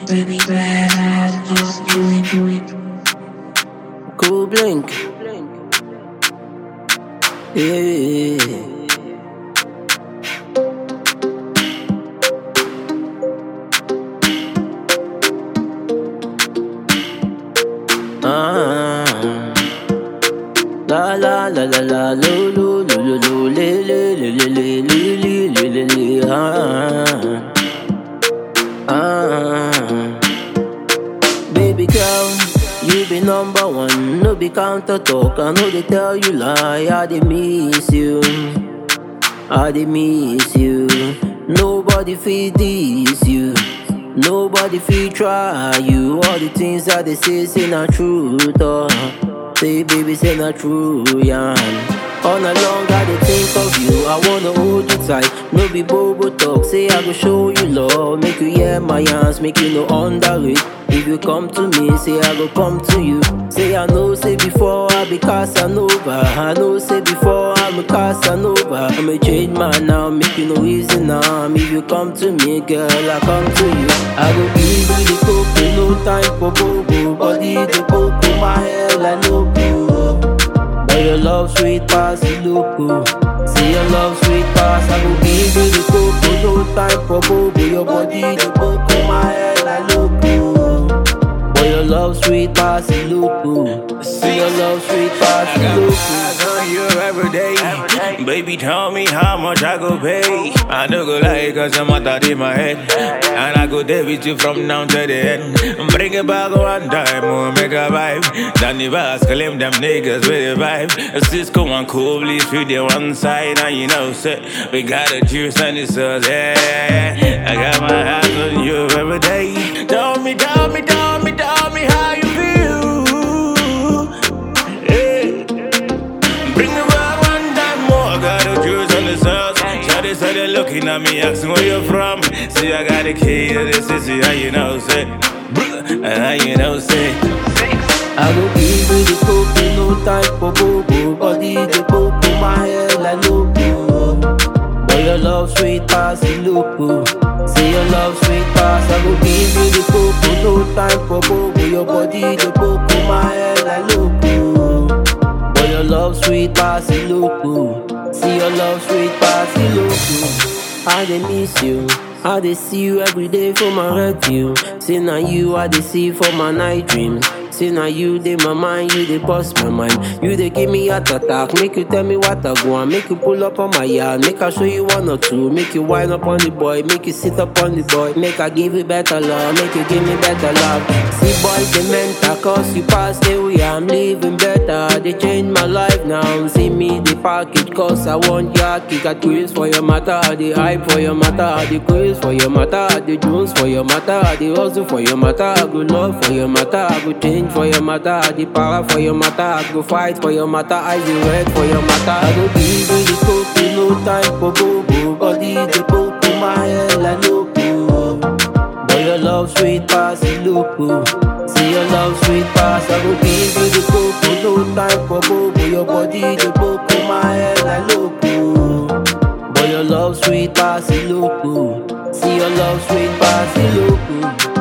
Baby, bad, just do it, do it. Cool blink. Yeah. Ah. La la la la la lo lo lo lo lo le le le le le le le le le le ah. Ah. Baby girl, you be number one, no be counter talk. I know they tell you lie, I dey miss you, I dey miss you. Nobody feed this you, nobody feed try you. All the things that they say say not truth, oh. Say baby say not true, yeah. All night long I dey think of you, I wanna hold you tight. No be bobo talk, say I go show you love, make you hear my hands, make you no underrate. If you come to me, say I go come to you. Say I know, say before I be Casanova. I know, say before I'm a Casanova. I'm a change man now, make you no easy now. If you come to me, girl, I come to you. I go give you the cocoa, no time for bobo. Body the cocoa, my hair like no But your love sweet pass the loco. Say your love sweet pass, I go give you the cocoa, no time for bobo. Your body the cocoa, my hair like loco. Boy, your love sweet pass the loco. Say your love sweet pass I the got my loco. eyes on you every day. Baby, tell me how much I go pay. I don't go lie, cause I'm out in my head. And I go there with you from now to the end. Bring it back one time, more make a vibe. Danny Bass, claim them niggas with a vibe. Cisco and Cooley, treat the one side. And you know, say, we got a juice and it's us, yeah. I got my eyes on you every day. Tell me, tell me, tell me, tell me how you feel. Yeah. Bring me back one time more. Got a juice on the sauce. Shawty started looking at me, asking where you from. See, I got a key to the city, how you know, say. Bruh, How you know, say. I go give you the cocoa, no time for bobo. Body the cocoa, my hair like loco. Boy, your love sweet pass the loco. Say your love sweet pass, I go give you the cocoa, no time for bobo. Your body the cocoa, my hair like loco. Boy, your love sweet pass the loco. See your love sweet pass the loco. I dey miss you. I dey see you every day for my red view. Say now you I dey see for my night dreams. Say now you dey my mind, you dey bust my mind. You dey give me heart attack, make you tell me what I want. Make you pull up on my yard, make I show you one or two. Make you wind up on the boy, make you sit up on the boy. Make I give you better love, make you give me better love. See boy, the mental cause you pass the way I'm living better. They change my life now. See me the package cause I want ya. Kick a quiz for your matter, the hype for your matter, the quiz for your matter, the Jones for your matter, the hustle for your matter, good love for your matter, good change for your matter, the power for your matter, go fight for your matter, I the red for your matter. I go give you the cocoa, no time for bobo, body the cocoa, my hair like loco. Boy, your love sweet pass the loco. See your love sweet pass, I go give you the cocoa, no time for bobo, your body the cocoa, my hair like loco. Boy, your love sweet pass the loco. See your love sweet pass the loco.